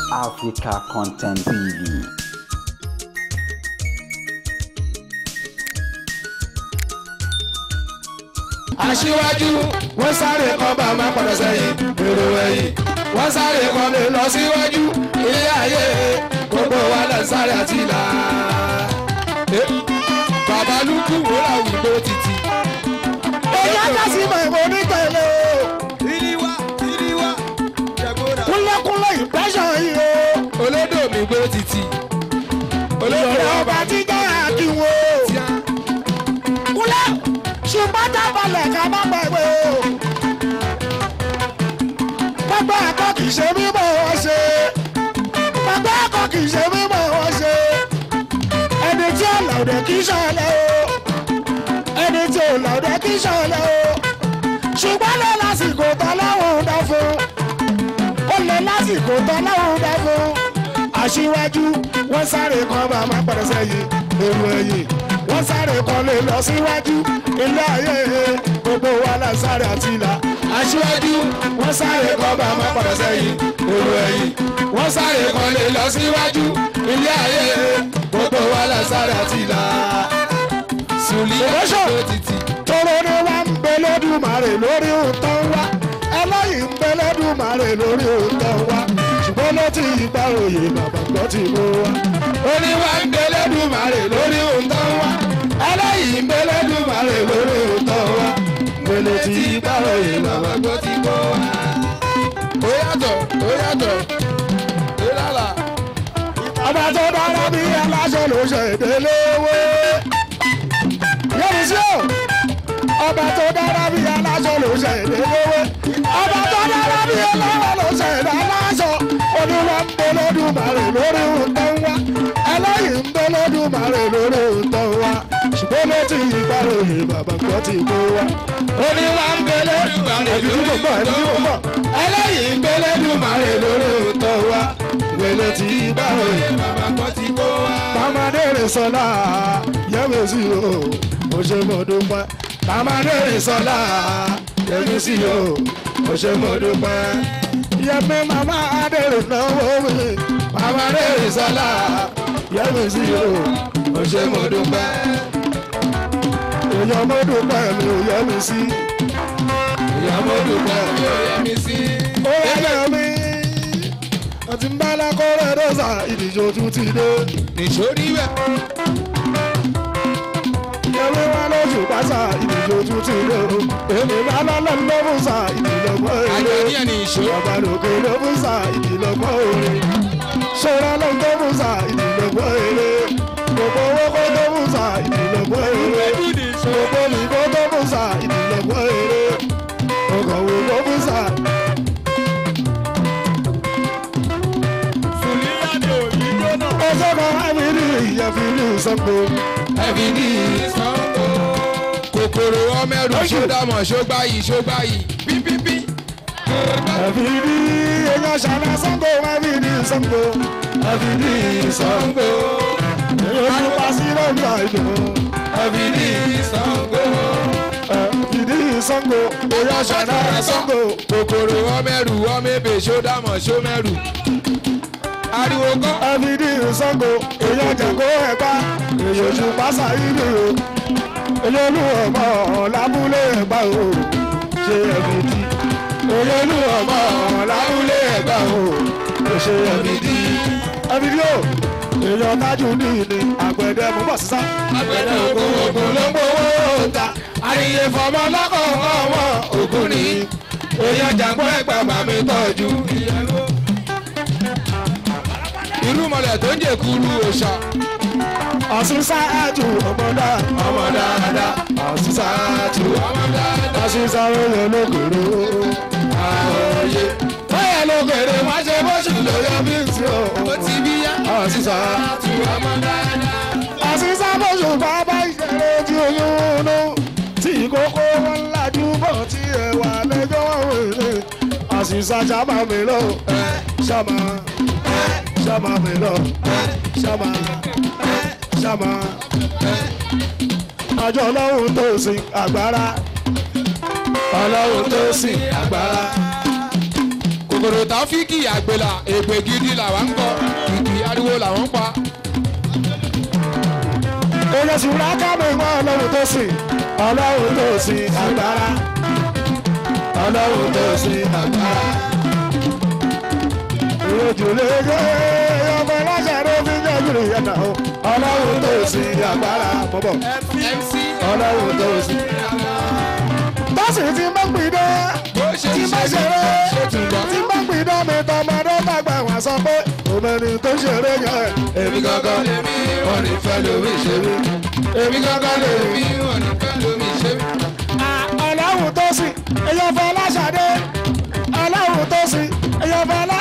Africa Content TV. aṣíwájú wọ́n sáré kan bá máa padà sẹ́yìn èrò ẹ̀yìn wọ́n sáré kan lè lọ síwájú ilé ayé gbogbo wa lọ sáré àti ìlà. bàbá lukú wò láwùjọ títì. èyí á kásí mọ̀ ìbò onítẹ̀lé o. ìdíwá ìdíwá jẹ̀gbọ́dà. kúnlẹ́kúnlẹ́ ìpẹ́sàn yìí o. olódò mi gbó títì. olódò ìyọ̀rọ̀ ọba ọba tí jẹ́ àkínwó. tíá. kúnlẹ̀ ṣùgbọ́n dábàlẹ̀ ká má gbàgbé o. gbogbo ẹ̀kọ́ kì í ṣe mímọ̀ wọ́n ṣe. gbogbo ẹ̀kọ́ kì í ṣe mímọ̀ wọ́n ṣe. ẹni tí ò lọ́dẹ kì í ṣọlẹ̀ o. ẹni tí ò lọ́dẹ kì í ṣọlẹ̀ o. ṣùgbọ́n lọ lásìkò tọ́lọ́hún dá fún. ó lè lásìkò tọ́lọ́hún dá fún. aṣíwájú wọ́n sáré kan bá má padà sẹ́yìn èrò ẹ̀yìn wọ́n sáré kan lè lọ síwájú ilé ayé gbogbo wa la sáré àti ìlà. aṣíwájú wọ́n sáré kan bá máa padà sẹ́yìn èrò ẹ̀yìn wọ́n sáré kan lè lọ síwájú ilé ayé gbogbo wa la sáré àti ìlà. sùlì Promotion. ló títì. tóró ni wá ń bẹ lódùmarè lórí òótọ́ wá ẹlẹ́yìn ń bẹ lódùmarè lórí òótọ́ wá ṣùgbọ́n ló ti gbà òye bàbá gbọ́ ti mú wá. oníwà ń gbẹlẹ́dùmarè lórí òǹtọ́ wa ẹlẹ́yìn ń gbẹlẹ́dùmarè lórí òǹtọ́ wa gbẹlẹ tí gbàròyè bàbá gbọ́ ti gbọ́ wa. ó yàtọ̀ ó yàtọ̀ ó lálà. ọba tó dára bí aláṣẹ ló ṣe ìdíléwé. yẹ́nì sí o ọba tó dára bí aláṣẹ ló ṣe ìdíléwé. ọba tó dára bí aláṣẹ ló ṣe ìdáláṣọ. oníwà ń bẹ lódùmarè lórí òótọ́ wá. ẹlẹ́yìn ń bẹ lódùmarè lórí òótọ́ wá. ṣùgbọ́n ló ti yí gbàròyìn bàbá gbọ́ ti kó wá. oníwà ń gbẹlẹ́dùmarè ẹbí tí lórí mo bọ̀ ẹbí tí mo òǹtọ́ wa bọ̀. ẹlẹ́yìn ń gbẹlẹ́dùmarè lórí òǹtọ́ wa gbẹlẹ tí gbàròyè bàbá gbọ́ ti gbọ́ wa. Tamadé rè sọlá yẹ́wé sí o, mo ṣe mo dúpẹ́. Tamadé rè sọlá yẹ́wé sí o, mo ṣe mo dúpẹ́. Yẹ́mi màmá Adèrè náwó mi, Tamadé rè sọlá yẹ́wé sí o, mo ṣe mo dúpẹ́. Èèyàn mo dúpẹ́ mi ò yẹ́mi sí. ìyá mo dúpẹ́ mi ò yẹ mi sí. Ó yẹ mi. Àti mbálá kọ́rẹ́ dọ́sà ìdíje ojú ti dé. nìṣórí bẹ́ẹ̀. Yẹ́mi wá lóṣù pásá ìdíje ojú ti dé o. Èmi bá lọ́lọ́ lọ́mú sá ìdílọ́gbọ́n àjọ èrè. ní ẹni ìṣó. Bàbá lòkè ló mú sá ìdílọ́gbọ́n èrè. Ṣọ́ra ló ń tó mú sá ìdílọ́gbọ́n èrè. Gbogbo owó kó tó mú sá ìdílọ́gbọ́n èrè. Gbogbo nìkó tó mú sá ìdílọ́gbọ́n èrè. Ọkọ̀ wo ló mú sá. Ọjọ́ kan ẹ̀mí ní ìyẹ̀fì ní ìsọ́gbó. ẹbí ní ìsanwó. kòkòrò ọmọẹrù ṣódàmọ̀ ṣógbáyì ṣógbáyì pípípí. Ẹ̀fì ní èèyàn ṣàlá sọ́gbó ẹ̀mí ní ìsọ́gbó. Ẹ̀fì ní ìsọ́gbó. Èèyàn tó pa sí lọ́gbà ìdò. ẹbí ní ìsanwó. Ẹ̀fì ní ìsọ́gbó. Èèyàn ṣàlá sọ́gbó. kòkòrò ọmọẹrù ọmọẹbẹ ṣódàmọ̀ ṣómẹrù. ariwo kọ́. Ẹ̀fì ní ìsọ́gbó. Èèyàn jẹ̀kọ́ ẹ̀pá. Èèyàn ṣù pásá ìlú o. Èèyàn olú ọmọ lábúlé ẹ̀gbá o. Ṣé ẹ̀fì dí? Èèyàn olú ọmọ lábúlé ẹ̀gbá o. Ṣé ẹ̀fì dí? Ẹ̀fì dí o. Èèyàn tájú ní ìní àgbẹ̀dẹ mú bọ̀ sísá. àgbẹ̀dẹ ògùn ògùn ló ń gbowó ta. àríyé fọmọ lọ́kọ̀ ọmọ ògùn ni. èèyàn jàǹgbọ́ ẹ̀gbà bá mi tọ́jú. irú mọ̀lẹ̀ tó ń jẹ̀kuru òòṣà. Ọ̀sùn sáájú ọmọdá. ọmọ dáadáa. Ọ̀sùn sáájú. ọmọ dáadáa. Ọ̀sùn sáré lọ lókèrè. àòye. báyà ló kéré wá ṣe bóṣù lórí ọbí tí o. ó ti bí yá. Ọ̀sùn sáájú. àtù ọmọ dáadáa. Ọ̀sùn sábọ̀sùn bàbá ìṣẹ̀lẹ̀ ojú oyún nù. Tí ìkókó wọn lajú bọ̀ tí ẹ̀wà lẹ́jọ́ wèrè. Ọ̀sùn sájábà mi lọ. Ṣàmà. Ṣàmà mi lọ. Ṣàmà. Ṣàmà. Àjọ ọlọ́run tó sin agbára. Ọlọ́run tó sin agbára. kòkòrò kòkòrò táfíìkì àgbèlà ègbè gidi làwọn ń kọ kìkì ariwo làwọn ń pa. èyàn sì rà ká mi mọ́ ọlọ́run tó sìn ọlọ́run tó sìn agbára ọlọ́run tó sìn agbára. ìròjò lè yé ọmọ ọlọ́sẹ̀ ló fi jẹ́ ìrìn yẹn náà o. ọlọ́run tó sìn agbára bọ́bọ̀ mc ọlọ́run tó sìn. bọ́sì tí ń bá ń pin dé bó ṣe tí ń ń bá ṣe ṣeré ṣe tún gbọ́. tí ń bá ń pin dé mi tọmọdé tàgbà wọn sọ pé òmìnir tó ṣeré yẹn èmi gangan lèmi wọn ní fẹ́ lómi ṣe mí. èmi gangan lèmi wọn ní fẹ́ lómi ṣe mí. ọlọ́run tó sìn èyàn fẹ́ láṣàdé ọlọ́run tó sìn èyàn fẹ́ lá.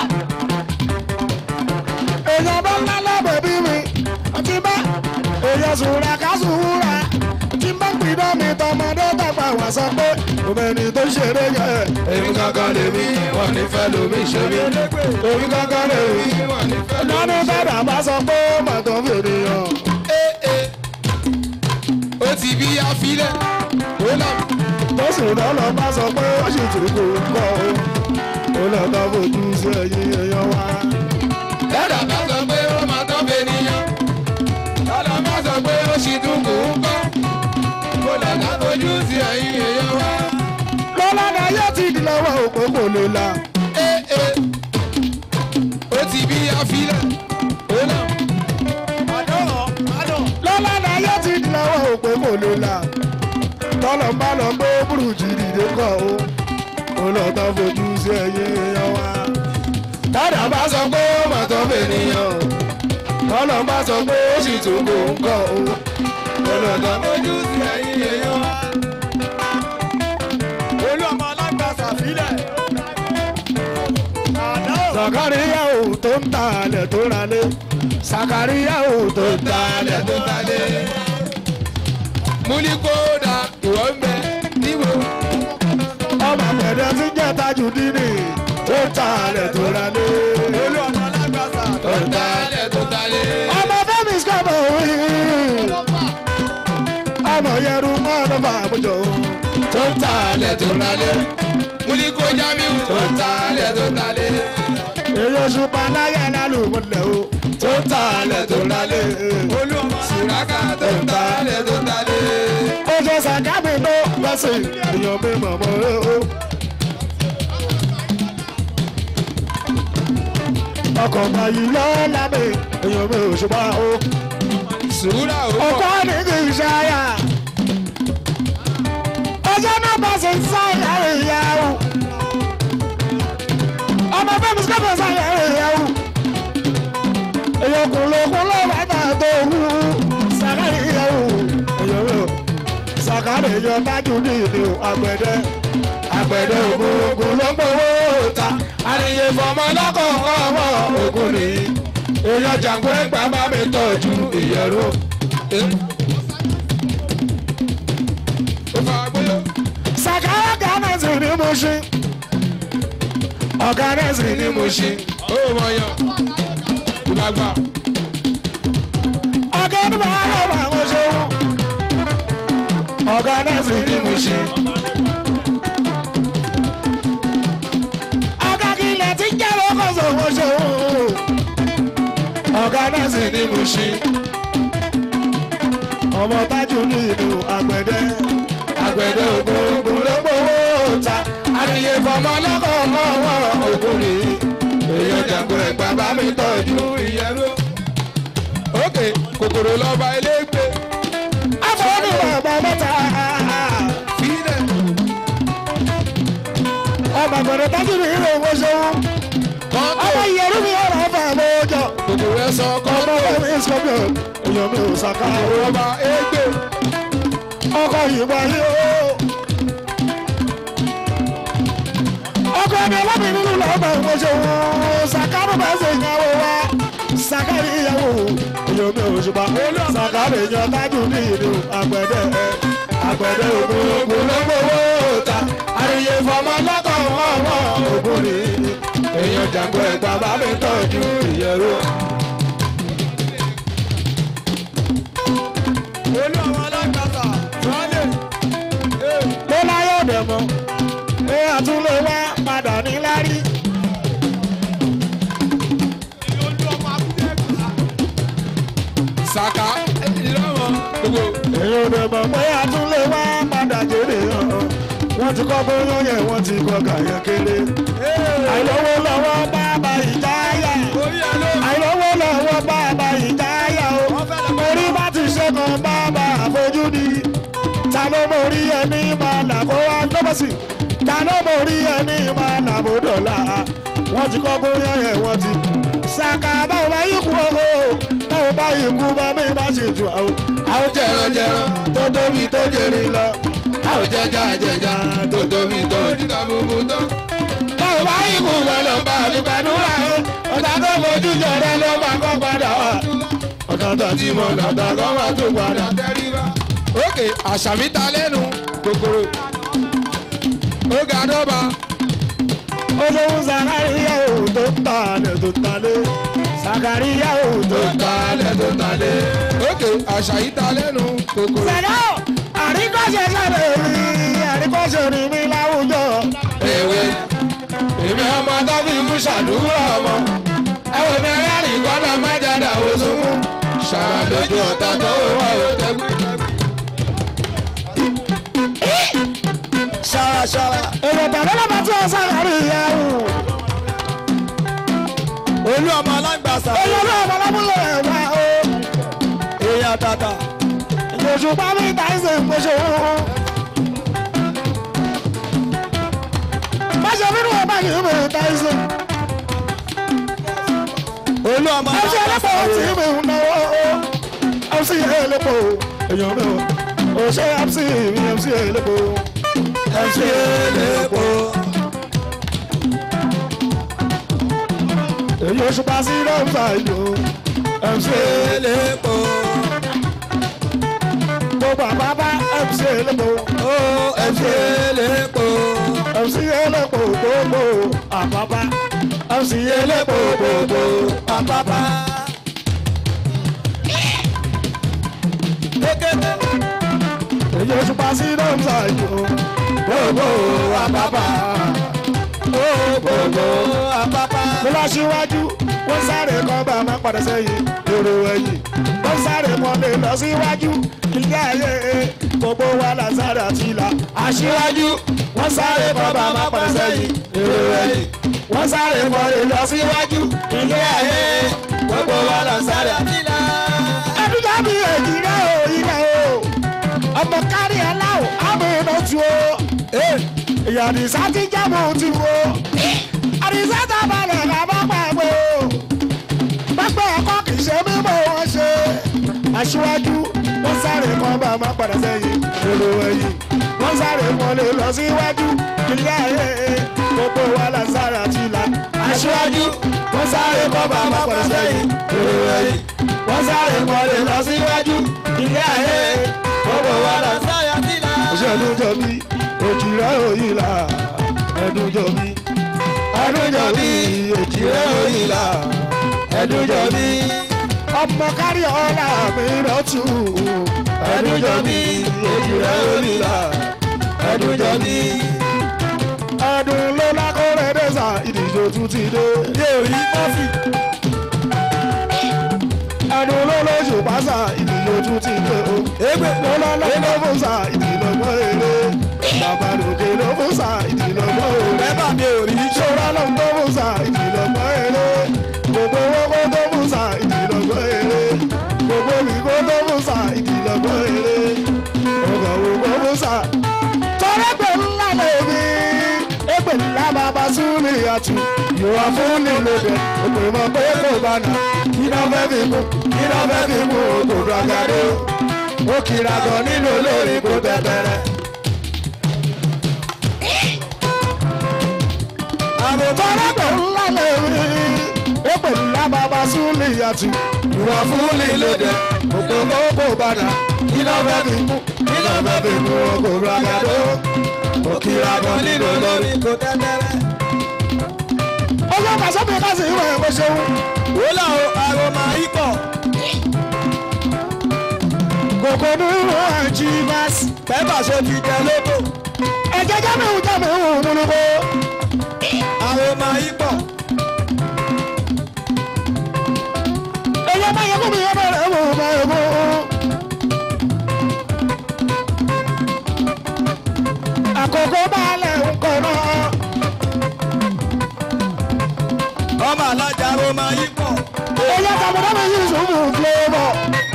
èyàn bá ńlá lábẹ́ bí mi tí bá èyàn sùúrà ká sùúrà tí bá ń pidán mi tọmọdé tàgbà wá sọ pé òmìnir tó ṣeré yẹ. èmi gangan lèmi wọn ní fẹ́ lómi ṣe mí. èmi gangan lèmi wọn ní fẹ́ lómi lọ́ní bẹ́ẹ̀ bá sọ pé màtó fèrè hàn. Ee, ee. ó ti bí afilẹ̀ ó nà tó sì lọ́lọ́ bá sọ pé ó sì tún kò kọ́ o. ó lọ́ọ́ fojú sí ẹ̀yìn èèyàn wa. lẹ́dà bá sọ pé ó máa tán bẹ níyàn lọ́dà bá sọ pé ó sì tún kù ń kọ́ kó lọ́dà fojú sí ẹ̀yìn èèyàn wá. lọ́lá ni ayé ti di lọ́wọ́ òpó kò lè la. Ee, ee. ó ti bí afilẹ̀ ó nà lọ́lá ni ayé ti di lọ́wọ́ òpó kò lè la. tọ́lọ̀ ń bá lọ gbé burújí dìde kọ́ o. ó lọ tán fojú sí ẹ̀yìn èèyàn wa. lọ́dà bá sọ pé ó máa tán bẹ níyàn tọ́lọ̀ ń bá sọ pé ó sì tún kò ń kọ́ o. kó lọ́dà fojú sí ẹ̀yìn èèyàn wá. sàkáríyà ò tó ń ta alẹ̀ tó ra lé. sàkáríyà ò tó ń ta alẹ̀ talẹ̀ tó talẹ̀. múlíkódà ìwọ ń bẹ níbo. ọmọ àpẹẹrẹ tí jẹ́ tajú dínì tó ń ta alẹ̀ tó ra lé. tó talẹ̀ tó talẹ̀. ọmọ fẹ́mi sọ́bọ̀ wí. ọmọ yẹru mọ́ọ̀dọ́ fàmújọ. tó talẹ̀ tó talẹ̀. múlíkó jamiu tó talẹ̀ tó talẹ̀. èyí oṣù panáyà lálùmọ́lẹ̀ o. tó ń ta alẹ̀ tó ra lé. sùràkà tó talẹ̀ tó talẹ̀. oṣù sàkámi ló lọ́sìn èèyàn mi mọ̀mọ́ o. ọkọ̀ báyìí lọ́la mi èèyàn mi ò ṣùgbọ́n o. sùúrà ó ọkọ pọ̀. ní kì í ṣáyà. ọjọ́ náà bá ṣe ń sáyà ìyàwó. ọmọ fẹ́mi sọ́kọ̀ sáyà ìyàwó. èèyàn kò lókun lọ́wọ́ ẹ̀dá tó wú. sàkárì ìyàwó. èèyàn rẹ̀ o. sàkárì èèyàn dájú ní ìlú àgbẹ̀dẹ. àgbẹ̀dẹ ògùn ògùn ló ń gbowó ta. àníyé fọmọ lọ́kọ̀ọ̀kọ̀ ọmọ ògùn nìyí. èèyàn jàǹkó ẹgbàá bá mi tọ́jú ìyẹ̀rù. ó fà gbóyò. Sàkárà gánàsì ni mo ṣe. Ọ̀gánàsì ni mo ṣe. ó mọ̀ yàn. ìgbàgbà. Ọ̀gánàsì máa ń lọ́wọ́ àwọn ṣe wọ́n. Ọ̀gánàsì ni mo ṣe. Ọ̀gá kìlẹ̀ tí ń jẹ́ lókòsò mo ṣe wọ́n. Ọ̀gánàsì ni mo ṣe. Ọmọ tájú ní ìlú àgbẹ̀dẹ. Àgbẹ̀dẹ ògùn ògùn ló gbowó ta. Àníyé fọmọ lọ́kọ̀ọ̀kọ̀ wọ́n ògùn nìyí. èèyàn jàǹkó ẹgbà bá mi tọ́jú ìyẹ̀rú. ókè kòkòrò lọ́ba elégbè. Afọ́nù bàbá mẹ́ta. fílẹ̀. Ọmọ àgbẹ̀dẹ tájú ní ìlú owó ṣòwò. kọ́ńtò Ọmọ ìyẹ̀rú mi ọ̀rọ̀ ọ̀fà àmójọ. kòkòrò ẹ̀ sọ Ọmọ kọ́ńtò. bẹ́ẹ̀ mi scorpion. Èèyàn mi ò sàkà. ọba égbè. Ọkọ̀ yìnbọn yìí o. Ọkọ̀ ẹni ọlọ́bìn nínú lọ́gbà owó ṣòwò. Sàkárù bá ṣe ìyàwó wa. Sàkárì ìyàwó. Èèyàn mi ò ṣùgbọ́n. Sàkárì èèyàn tájú ní ìlú àgbẹ̀dẹ. Àgbẹ̀dẹ ògùn ògùn ló gbowó ta. Àríyé fọmọ lọ́kọ̀ wọ́n wọ́n ògùn nìyí. èèyàn jàǹkó ẹgbà bá mi tọ́jú ìyẹ̀rú. ló láyọ̀ dẹ̀ mọ́ pé àtúnlé wá padà ní lárí ẹ̀yin ò dẹ̀ mọ̀ pé àtúnlé wá padà jèrè hàn wọ́n ti kọ́ bóyá yẹn wọ́n ti kọ́ kàyẹ́ kéré àìlówó lọ́wọ́ bàbá ìjáyà àìlówó lọ́wọ́ bàbá ìjáyà o orí bá ti ṣẹ́gun bàbá àfojúdi ta ló mórí ẹni máa là kó wá lọ́bọ̀sì ta ló mórí ẹni máa là bó dọ̀la wọ́n ti kọ́ bóyá yẹn wọ́n ti ṣàkà báwo bá yí kú o báwo bá yí kú bá mi bá ṣe jù àwọn àwọn jẹranjẹran tó tóbi tó jèrè lọ àwọn jẹjà jẹjà tó tóbi tó Oníkà gbogbo tán. báwo bá yí kú wọn lọ bá mi gbàdúrà o ọ̀tá tó fojú jọrẹ ló máa kọ́ padà wá ọ̀tá tó ti mọ̀ lọ́tà kọ́ máa tó padà. Tẹríba. Ókè àṣàmì ta lẹ́nu kòkòrò. Ó ga dọ́ba. olóhùn sàkáríyà ò tó ń ta alẹ̀ tó ń talẹ̀ sàkáríyà ò tó ń ta alẹ̀ tó ń talẹ̀. Ókè àṣàyí ta lẹ́nu kòkòrò. sẹ̀dá àríkọ́ṣe sẹ́lẹ̀ rí àríkọ́ṣe rí mi láwùjọ. Èwe èmi ọmọ tó fi kú ṣàdúrà ọmọ. Ẹ̀wọ̀n mi rẹ́rìn kọ́nà májàdá òṣùwọ̀n. Ṣàlójú ọ̀tá tó wà ó tẹ́gbẹ́. ṣàṣàrà. èrò tàbí lọ́mọ tí wọ́n sàkáríyà ò. olú ọmọ alágbàsá olórí ọmọ lábúlé ẹ̀ wá o. èèyàn tàtà ìjòsù pámi táìsì ìpèsè òun. máṣe nínú ọba yìí mi táìsì. olú ọmọ ẹsẹ̀ alágbàsá ẹlẹ́pọ̀ tí mi ń náwó o. mc ẹlẹ́pọ̀ èèyàn mi o. òṣè mc mi mc ẹlẹ́pọ̀. mc ẹlẹ́pọ̀. èyí oṣù pa sí lọ́ọ̀fà ìlú. mc elépo gbogbo àbábá mc ẹlẹ́pọ̀. ó ẹsẹ̀ elépo mc ẹlẹ́pọ̀ gbogbo àbábá. mc ẹlẹ́pọ̀ gbogbo àpápá. kékeré èyí oṣù pa sí lọ́ọ̀fà ìlú. gbogbo àbábá. gbogbo àpápá. mo lọ síwájú wọ́n sáré kan bá máa padà sẹ́yìn èrò ẹ̀yìn wọ́n sáré kan lè lọ síwájú ilé ayé gbogbo wa là sáré àti ìlà aṣíwájú wọ́n sáré kan bá máa padà sẹ́yìn èrò ẹ̀yìn wọ́n sáré kan lè lọ síwájú ilé ayé gbogbo wa là sáré àti ìlà. ẹdúgbà mi èjì rẹ o ilẹ̀ o ọmọ kárí ẹ láwọ àmì iná tu o ìyá àdìsá ti jábọ̀ ti wo àdìsá tá a balẹ̀ ká bá pàgbé o pápẹ́ ẹ̀kọ́ kì í ṣe mímọ́ wọn ṣe aṣíwájú wọ́n sáré kan bá má padà sẹ́yìn èrò ẹ̀yìn wọ́n sáré kan lè lọ síwájú ilé ayé gbogbo wa là sára ti là aṣíwájú wọ́n sáré kan bá má padà sẹ́yìn èrò ẹ̀yìn wọ́n sáré kan lè lọ síwájú ilé ayé gbogbo wa là sára ti là. òṣèlú jọ bí òjìrẹ́ òyìnlá ẹ̀dùn jọ bí ẹ̀dùn jọ bí òjìrẹ́ òyìnlá ẹ̀dùn jọ bí ọmọ kárí ọ̀la mi lọ́tù ẹ̀dùn jọ bí òjìrẹ́ òyìnlá ẹ̀dùn jọ bí ẹ̀dùn ló lákòrè dẹ́sà ìdíjọ tún ti dé. yé orí kọfí ẹ̀dùn ló lóṣù pásá ìdíjọ tún ti dé o. égbè lọ́lọ́lọ́ ló fún sa ìdílọ́gbọ́n eré bàbá lòdì ló fún sa ìdílọ́gbọ́n eré bẹ́bà mi ò rí ṣọ́ra ló ń tó fún sa ìdílọ́gbọ́n eré gbogbo owó tó fún sa ìdílọ́gbọ́n eré gbogbo ìkó tó fún sa ìdílọ́gbọ́n eré ọgọ̀ ògbó fún sa. tọ́lẹ́gbẹ̀ ńlá lèmi égbè ńlá bàbá súnlé àtù yòówá fún nílò bẹ̀ òpè mọ́ pé kò bá nà kí náà fẹ́ fi kú kí náà fẹ́ fi kú òkòdó àgàdo ó kira gan nínú olórin kò tẹ̀tẹ̀rẹ̀. àbùkọ́rẹ́gbẹ̀ ńlá lè rí èpè ńlá bàbá súnlé àtù ìwà fún lílo dẹ òpè kókó bàdà kí ló fẹ́ fi kú kí ló fẹ́ fi kú òkòrò àgàdo ó kira gan nínú olórin. kò tẹ́tẹ́rẹ́. ó yọ kàṣọ́ mi ká sí ìwé ẹ̀kọ́ ṣeun. wúlò àròmà ikọ̀ kòkó nínú àjí báàsì. bẹ́bà ṣe fi jẹ lóko ẹ̀jẹ̀ jámẹ̀hún jámẹ̀hún múlùkọ́. àròmà ikọ̀ èyí ọmọ yẹn kú mi ọmọ rẹ̀ mú ọmọ yẹn mú. ọmọ alájà ló máa yí pọ̀. Oyè tàbùdá mi yìí sùnmù flavour.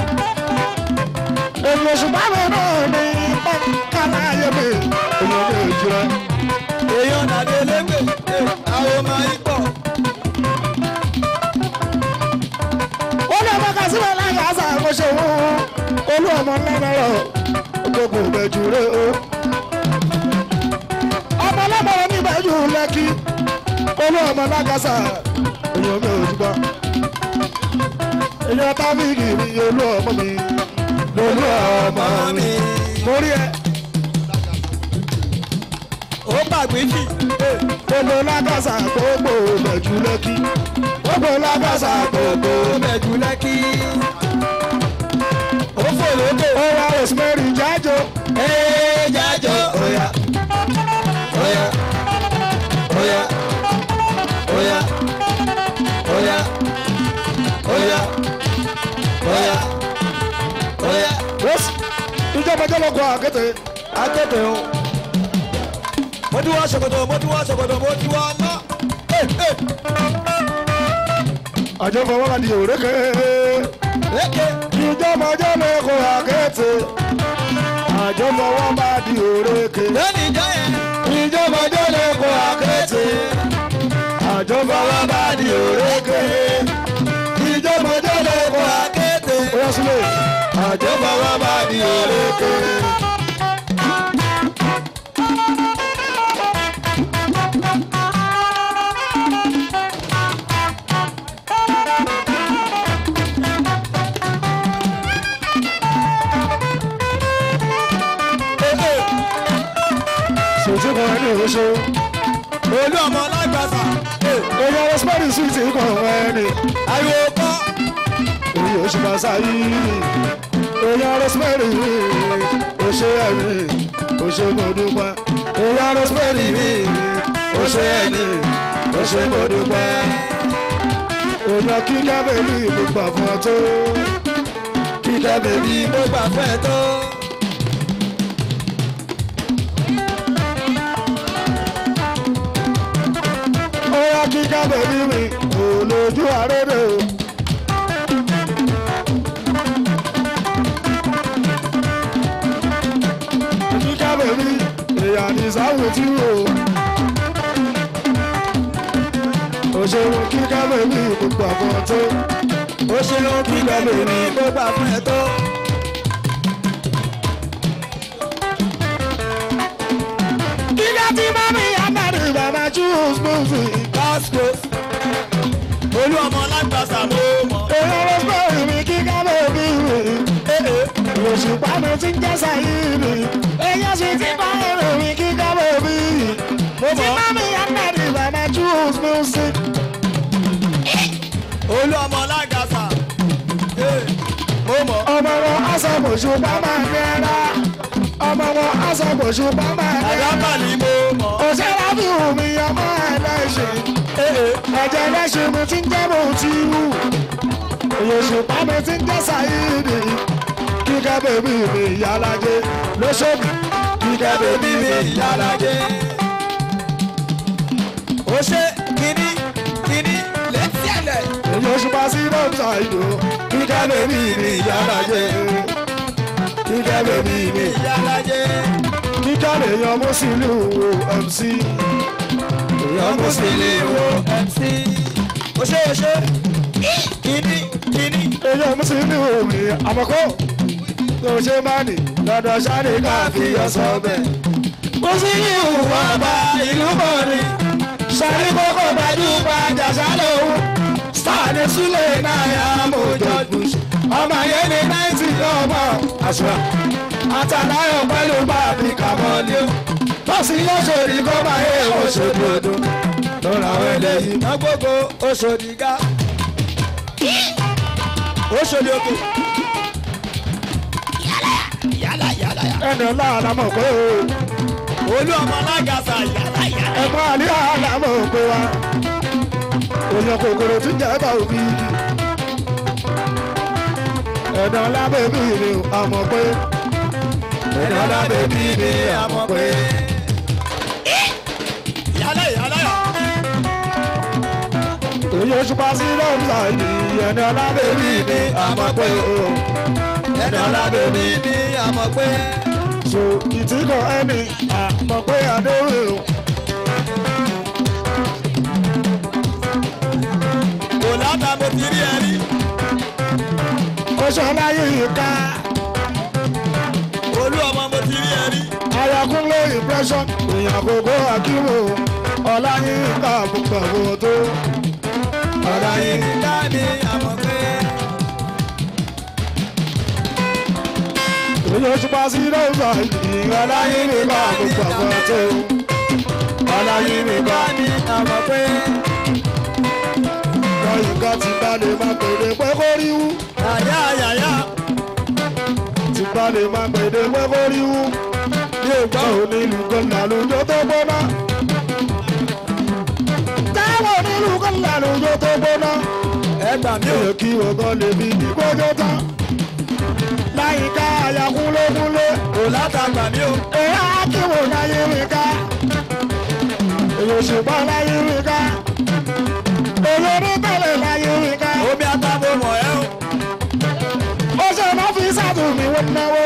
Èmi òṣùpá mi náà ní pọ́nkálá ayé mi. Èmi ò ní ìjìrẹ́. èèyàn nàdé légbè àwọn máa yí pọ̀. Ó ní ọmọ kan síbẹ̀ láyé àṣà àkóso òun. Olú ọmọ lẹ́mọ̀rọ̀ gbogbo ìbẹ̀jù rẹ̀ o. Ọmọ lẹ́mọ̀rọ̀ ní ìbẹ̀jù lẹ́kí. Olú ọmọ lágàṣà èèyàn mi ò dúpọ̀. Èèyàn tábìlì mi olú ọmọ mi. Lolú ọmọ mi. Mo rí ẹ. ó gbàgbé jì. Gbogbo lágàṣà gbogbo ìbẹ̀jù lẹ́kí. Gbogbo lágàṣà gbogbo. ó bẹ̀jú lẹ́kí. ó fò lókè. Ó wá Rosemary jájó. ee jájọ. oya oya oya oya oya oya oya oya. Rose. Ìjọba jẹ́ lọ́kọ̀ àkété. akéde o. mo ti wá ṣòkòtò mo ti wá ṣòkòtò mo ti wá ná. Àjọ fọwọ́ ka di òrékè. lékè. Ìjọba jẹ́ lọ́kọ̀ àkété. Àjọ fọwọ́ bá di òrékè. lónìí jọ yẹn. Ìjọba jẹ́ lọ́kọ̀ àkété. Àjọ fọwọ́ bá di òrékè. Ìjọba jẹ́ lọ́kọ̀ àkété. akéde. Ó yá sílẹ̀. Àjọ fọwọ́ bá di òrékè. Sòtí kan ní oṣù. olú ọmọ lágbàsà. Èèyàn Rosemary sweet kan ẹni. ariwo kọ́. èyí oṣù kàṣà yìí èèyàn rosemary oṣù ẹ̀mí oṣù mọ̀dúpẹ́ èèyàn rosemary oṣù ẹ̀mí oṣù mọ̀dúpẹ́ èèyàn kíkẹ́ bèbí mo gbà fún ọ tó kíkẹ́ bèbí mo gbà fún ẹ tó. ó yá kíkẹ́ bèbí mi kò lójú àrédè o. kíkẹ́ bèbí èèyàn ní sáwùtí o. òṣèlú kíkẹ́ bèbí gbogbo àbọ̀ tó. ó ṣeun kíkẹ́ bèbí mo gbà fún ẹ tó. kíkẹ́ tí mami amadi bàbá choose music. Vasco. olú ọmọ lágbàsà mo mọ̀. èèyàn rosemary mi kíkẹ́ bèbí mi. òṣùpá mi ti ń jẹ́ sáyìnì. èèyàn sì ti bá èrò mi kíkẹ́ bèbí. tí mami amadi bàbá choose music. olú ọmọ lágbàsà. mo mọ̀. ọmọ wọn aṣàbòṣù bá máa nẹ́ra. ọmọ wọn aṣàbòṣù bá máa nẹ́ra. àdábà ni mo mọ̀. òṣèré bí omi ọmọ ẹlẹ́ṣẹ̀. ẹ̀jẹ̀ ẹlẹ́ṣẹ̀ mi ti ń jẹ́ bó ti wù. òṣùpá mi ti ń jẹ́ sáyìnì. kíkẹ́ bèbí mi ìyálàjẹ lóṣòdì. kíkẹ́ bèbí mi ìyálàjẹ. ó ṣe kíní kíní létí ẹ̀lẹ̀. èyí òṣùpá sí bọ́ǹsà ìdò. kíkẹ́ bèbí mi ìyálàjẹ. kíkẹ́ bèbí mi. ìyálàjẹ. kíkẹ́ lè yan mọ́sílù mc. èèyàn mọ́sílù wo mc. ó ṣe ó ṣe kíní kíní. èèyàn mọ́sílù mi àmọ́kọ́. tó ṣe máa nì lọ́dọ̀ sáré káfí ọ̀sán bẹ́ẹ̀. mọ́sílù ọba ìlú bọ̀ọ̀ni. sáré kókó gbajúgba jàṣà lòun. sáàdé súlẹ̀ náà yà mọ́jọ́ bush. ọmọ yẹn ní náìtì ọmọ àṣà. àtàláyọ̀ pẹ̀lú bàbí kàmọ́lé o. tọ́sí lọ́sọ̀rì kó máa yẹ oṣooṣù ọdún. lọ́ra àwọn eléyìí. iná gbogbo oṣòdì ga. oṣòdì òkè. yálà yálà yálà. ẹnì ńlá àlámọ̀ pé o. olú ọmọ alágàsà yálà yálà. ẹ̀gbọ́n àlẹ́ àlámọ̀ pé wa. èèyàn kòkòrò tí ń jẹ́ bá òbí. ẹ̀dá lábẹ́ mi ni àmọ̀ pé. ẹ̀dá lábẹ́ mi ni àmọ̀ pé. yálà yálà yálà. èyí oṣù pa sí lọ́ọ̀sà ìdí ẹni ọlábẹ́bí ni àmọ́ pé o. ẹni ọlábẹ́bí ni àmọ́ pé. so ìtìkọ̀ ẹni àmọ́ pé adéwì o. kò látà mo ti rí ẹ rí. oṣù ọláyé ká olú ọmọ mo ti rí ẹ rí. ayakunle impression èèyàn àkókò akíwò ọláyé ká gbogbo tó. ọ̀rọ̀ yìí ká ní àmọ́ pé. èyí oṣù pa sí lọ́ọ̀sà ìdí ọláyé ká gbogbo tó. ọláyé ká ká ní àmọ́ pé. lọ́yìn ká ti bá lè má pèdè pé kó rí wú. àyà àyàyà ti bá lè má pèdè pé kó rí wú. mi ò gbọ́. táwọn onílù kan làlùjọ tó gbóná. táwọn onílù kan làlùjọ tó gbóná. ẹ gbà mí mi ò. ò kí ọgọ́ lè fi ìgbójó tán. láyìíká àyàkúnlógúnlé. kò látà gbà mí ò. èyí á kí wò láyé rí ká. èyí òṣùpá láyé rí ká. èyí onítẹ̀lẹ̀ láyé rí ká. omi àtàbò mọ̀ ẹ́ o. ó ṣe má fi sátúmí wọn náwó.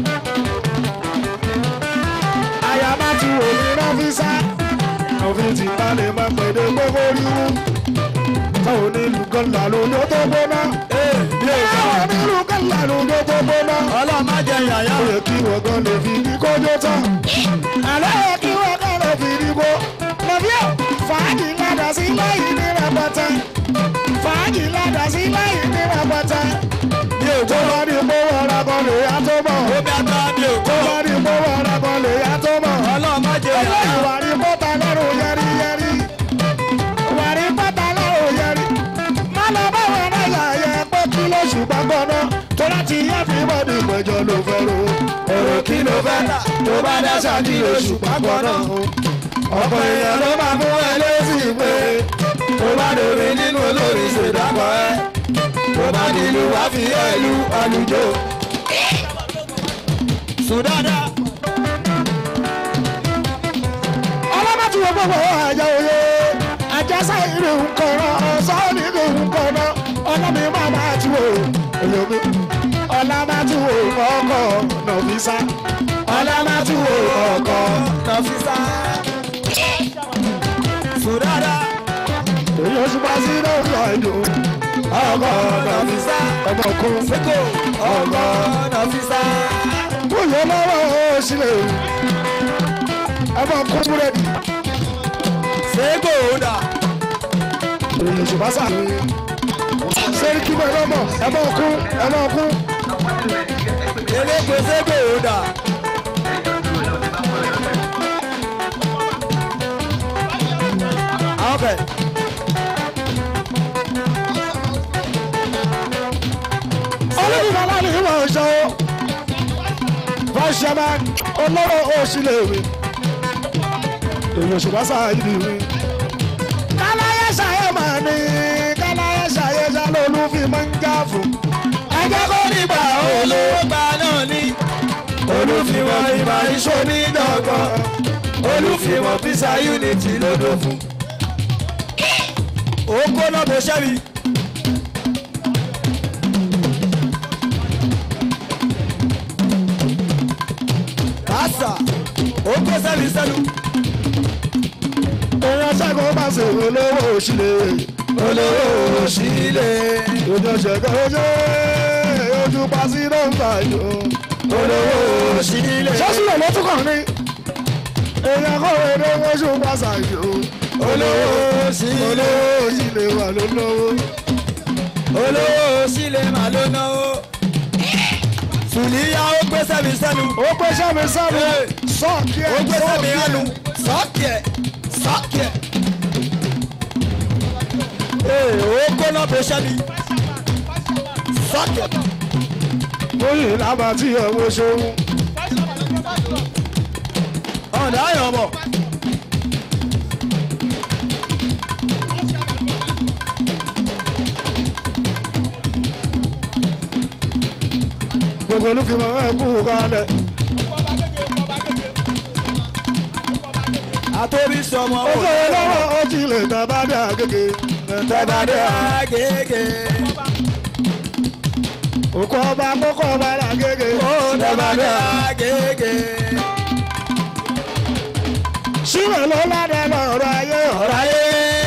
àyàbá ti wò ní nọ́fíìsà. òfin ti balẹ̀ máa pèdè gbogbo ríru. táwọn onílù kan làlùjọ tó gbóná. ee mi ò gbọ́. táwọn onílù kan làlùjọ tó gbóná. ọlọ́run má jẹ yàyà ó o. yẹ kí wọ́n gan lè fi ní kójó tán. àlọ́ yẹ kí wọ́n gan lè fi ní kó. lọ́bíọ̀ fàájì ládà sí lẹ́yìn ní rẹpẹtẹ. fàájì ládà sí lẹ́yìn ní rẹpẹtẹ. mi ò tó gbọ́. bá ní gbówó ọ̀rá kan lè yá tó mọ̀. omi àtà mi ò tó gbọ́. bá ní gbówó ọ̀rá kan lè yá tó mọ̀. ọlọ́run má jẹ yàyà. ìwà ní bọ́tà lọ́rùn yẹrí yẹrí. ìwà ní bọ́tà lọ́rùn yẹrí. má lọ bá wọn náà yà yẹ pé kí ló ṣùgbọ́n gbọ́ná. tó láti yẹ fi bọ́ọ̀dù ìpẹ́jọ ló fẹ́ ro. èrò kí ló fẹ́ tà tó bá dáṣà ní oṣù pápọ̀ náà. ọ̀pọ̀ èèyàn ló máa mú ẹ lésì pé tó bá dòwe nínú olórí ṣèdákọ̀ ẹ. tó bá nílùú wá fi ẹ lu àlùjọ. sùn dáadáa. ọlọ́mọ tí wọ́n gbogbo àjà òye àjẹsà ìrìn nkọ̀rọ̀ ọ̀sán nínú nkọ̀rọ̀ ọlọ́mi máa bá ti wò èyí ọlọ́mọ tí wò ọkọ̀ nọ̀fíìsà ọlọ́mọ tí wò ọkọ̀ nọfisa. sùn dáadáa. èyí oṣù bá sí lọ́wọ́ ìlú ọkọ̀ nọ̀fíìsà ọmọ kún seko ọgọ nọfisa. kúyọ lọ́wọ́ òṣìlẹ̀ ọmọ kún búrẹ́dì seko dà. èyí oṣù bá sàlẹ̀ sẹ́rí kí bẹ́ẹ̀ lọ́mọ ẹ̀mọ́ kún ẹ̀mọ́ kún. eléko seko dà. ọbẹ̀ olùdíje aláàlú ìwà ọ̀ṣọ́ fọ́ṣẹ́mà olóró òṣìlẹ̀wé èyí òṣùpá sáàyè mi. káláyé ṣàyè máa ní káláyé ṣàyè ṣàlóòlù fi máa ń já fún. ẹjẹ́ kó nígbà olówó olùgbà náà ní. olùfìwọ̀n ìmọ̀ iṣó ní dọ̀gbọ̀n olùfìmọ̀ fisa unity lódò fún. ó gbóná bó ṣẹ́bi. kásà ó gbé sẹ́bi sẹ́nu. èèyàn ṣẹ́gun bá ṣe olówó òṣìlẹ̀ olówó òṣìlẹ̀ ojú ṣẹ́gun ojú ojú pàṣẹ nọ́mbà yòó olówó òṣìlẹ̀. sọ́sílẹ̀ ló tún kàn ní èèyàn kọ́ èdè oṣù pàṣẹ yòó olówó òṣìlẹ̀ olówó òṣìlẹ̀ wà lólówó. olówó sílẹ̀ mà ló náwó. sùlíyà ó gbé sẹ́bi sẹ́nu. ó gbé sẹ́mi sẹ́mi sọ́ọ̀kì ẹ̀ ó gbé sẹ́mi sọ́ọ̀kì hánu. ẹ̀. sọ́ọ̀kì ẹ̀ sọ́ọ̀kì ẹ̀. ee ó gbóná bó ṣẹ́bi. sọ́ọ̀kì ẹ̀. Oyin lábà tí ọmọ ṣòwò. ọ̀dà ayọ̀ bọ̀. Gbogbo olúfimọ̀ ẹ̀ kú kalẹ̀. àtòrí sọmọ Ó wò fẹ́ lọ́wọ́ ó ti lè tà bá dà gègé. tẹ́bàdé Agége. òkú ọba kókó ọba làgége. Ó tẹ́bàdé agége. síwèé ló ládàá lọ́rọ̀ ayé ọ̀rọ̀ Ọ̀rọ̀ ayé.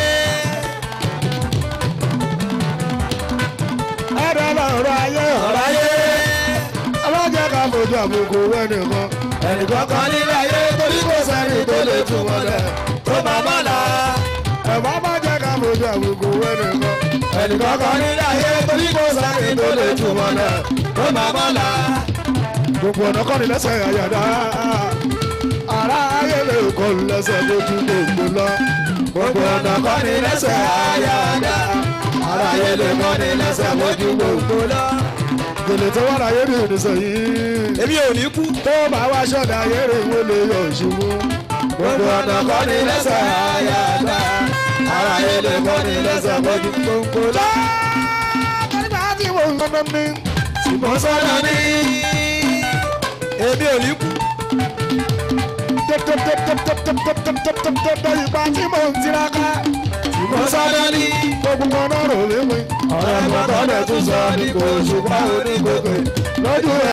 ẹ̀rọ lọ́rọ̀ ayé ọ̀rọ̀ Ọ̀rọ̀ ayé. ọlọ́jẹ́ ká fojú àbùkù wẹ́nìkan. Ẹnìkan kan nílé ayé torí kò sẹ́ni tó lè tú mọ́lẹ̀. Tó máa mọ́ la. ẹ̀fọ́ má jẹ́ ká fojú àbùkù wẹ́nìkan. Ẹnìkan kan nílé ayé torí kò sẹ́ni tó lè tú mọ́lẹ̀. Tó máa mọ́ la. gbogbo ọ̀nà kọ́ni lẹ́sẹ̀ àyàdá. ara ayé lè kọ́ lẹ́sẹ̀ lójú gbogbo lọ. Gbogbo ọ̀nà kan ní lẹ́sẹ̀ àyàdá. Ara ayé lè kọ́ ní lẹ́sẹ̀ mójú gbogbo lọ. gèlè tó wà láyé ní ìrìnsẹ̀ yìí. Èmi ò ní kú. tó bá wá ṣọ̀dá ayé rẹ̀ wọ́n lè yọ̀ ṣubú. Gbogbo ọ̀nà kan ní lẹ́sẹ̀ àyàdá. Ara ayé lè kọ́ ní lẹ́sẹ̀ mójú gbogbo lọ. nígbà tí mo ń gbọ́dọ̀ mi. Mo sọ́dọ̀ ní. Èmi ò ní kú. ìgbà tí mo ń tiraka. Mo sọ́dọ̀ ní. gbogbo ọ̀nà rò lé mi. Ọ̀rọ̀ ẹ̀gbọ́n tó lè tún sọ ní kò ṣùgbọ́n onígbòkè. lójú